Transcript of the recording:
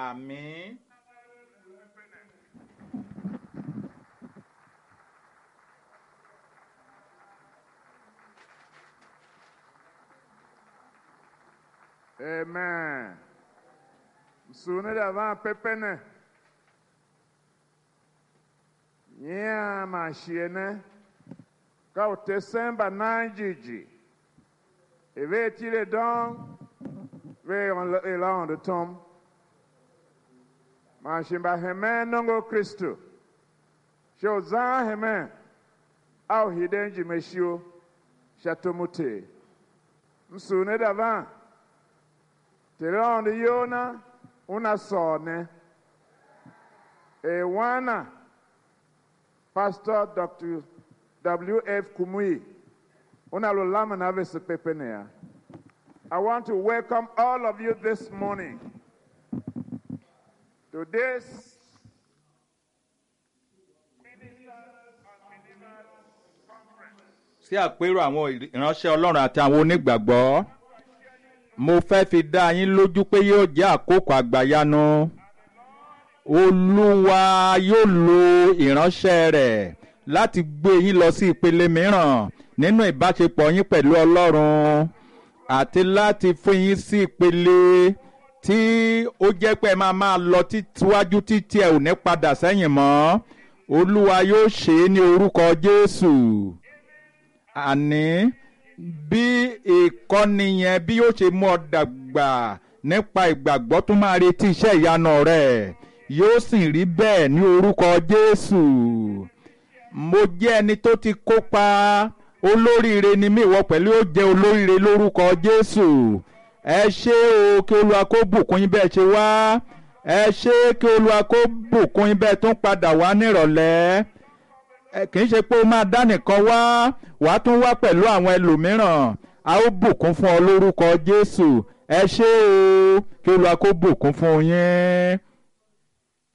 àmín. Amen. Msune davant pepene. Nyea mashiene. Ka o te semba nanjiji. Eve tire don. Ve on elan de tom. Mashimba heme nongo Christo. Sho zan heme. Au hidenji meshio. Shatomute. Msune davant. Tirando Yona, una sone. E wana, Pastor Dr. W.F. Kumui, una lo lama na vese pepenea. I want to welcome all of you this morning to this sí àpérò àwọn ìránṣẹ́ ọlọ́run àti àwọn onígbàgbọ́ mo fẹ́ fi dá yín lójú pé yóò jẹ́ àkókò àgbàyanu olúwa yóò lo ìránṣẹ́ rẹ̀ láti gbé yín lọ sí ìpele mìíràn nínú ìbáṣepọ̀ yín pẹ̀lú ọlọ́run àti láti fún yín sí ìpele tí ó jẹ́ pé ẹ máa máa lọ tíwájú títí ẹ ò ní padà sẹ́yìn mọ́ olúwa yóò ṣe é ní orúkọ jésù àní bí ìkọ́ni yẹn bí yóò ṣe mú ọ dàgbà nípa ìgbàgbọ́ tó máa retí iṣẹ́ ìyanu rẹ̀ yóò sì rí bẹ́ẹ̀ ní orúkọ Jésù mo jẹ́ ẹni tó ti kópa olóríire ni mí ìwọ pẹ̀lú ó jẹ́ olóríire lórúkọ Jésù ẹ ṣé o kí Olúwa kó bùkún yín bẹ́ẹ̀ ṣe wá ẹ ṣé kí Olúwa kó bùkún yín bẹ́ẹ̀ tún padà wá nírọ̀lẹ́ kì í ṣe pé o máa dá nìkan wá wà á tún wá pẹ̀lú àwọn ẹlòmíràn a ó bùkún fún ọ lórúkọ Jésù ẹ ṣé o kí Olúwa kó bùkún fún yín.